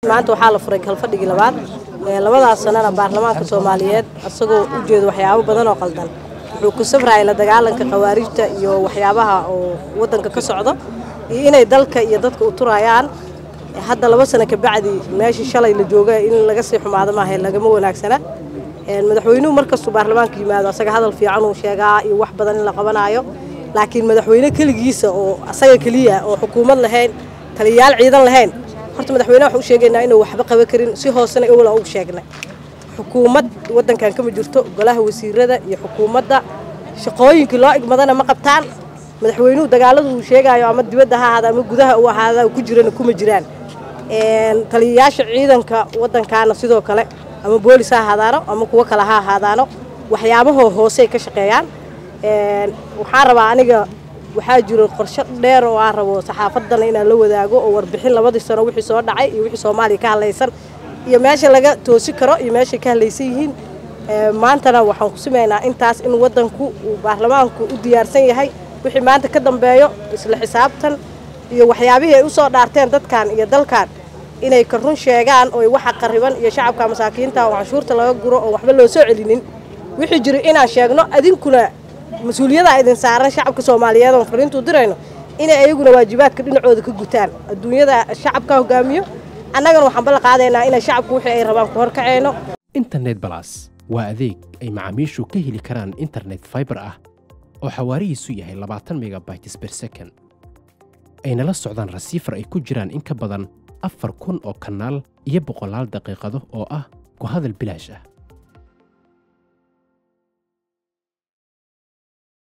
maanta waxaa la furay kalfadhigii labaad labadaas sanana baarlamaanka soomaaliyeed isagoo u jeeda waxyaabo badan oo qaldan wuxuu ku safrayay la dagaalanka khawaarijta iyo waxyaabaha oo wadanka ka socdo iyo inay dalka iyo dadka u turayaan hadda laba sano kabacdi meeshii shalay la jooga in laga sii xumaado maaha lagama wanaagsana madaxweynuhu markastuu baarlamaanka yimaado asaga hadal fiican uu sheegaa iyo wax badan in la qabanaayo laakiin madaxweyne keligiisa oo asaga keliya oo xukuumad lahayn taliyayaal ciidan lahayn horta madaxweyne waxu u sheegaynaa inuu waxba qaban karin si hoosena ewla ugu sheegnay xukuumad wadankan kama jirto golaha wasiirada iyo xukuumadda shaqooyinkii loo igmadana ma qabtaan madaxweynuhu dagaaladu uu sheegayo ama dibadda ha ahaada ama gudaha u ahaada ku jirana kuma jiraan taliyayaasha ciidanka wadankaana sidoo kale ama boolis ha ahaadaano ama kuwo kale ha ahaadaano waxyaabahoo hoosey ka shaqeeyaan waxaan rabaa aniga waxaa jiro qorsho dheer oo aan rabo saxaafadana inaan la wadaago oo warbixin labadii sano wixii soo dhacay iyo wixii soomaaliya ka hadlaysan iyo meesha laga toosi karo iyo meeshay ka hadlaysan yihiin maantana waxaan ku sumaynaa intaas in wadanku uu baarlamaanku u diyaarsan yahay wixii maanta ka dambeeyo isla xisaabtan iyo waxyaabihii ay u soo dhaarteen dadkan iyo dalkan inay ka run sheegaan oo waxa qariban iyo shacabka masaakiinta oo canshuurta laga guro oo waxba loo soo celinin wixii jira inaan sheegno adinkuna mas-uuliyada idin saaran shacabka soomaaliyeed oon fariintuu dirayno inay ayaguna waajibaadka dhinacooda ka gutaan adduunyada shacabka hogaamiyo annagana waxaan balla qaadaynaa inay shacabku wixii ay rabaan ku horkaceyno internet balas waa adeeg ay macaamiishu ka heli karaan internet faibar ah oo xawaarihiisu yahay labaatan megabytes ber second ayna la socdaan rasiifar ay ku jiraan in ka badan afar kun oo kanaal iyo boqolaal daqiiqado oo ah ku hadal bilaash ah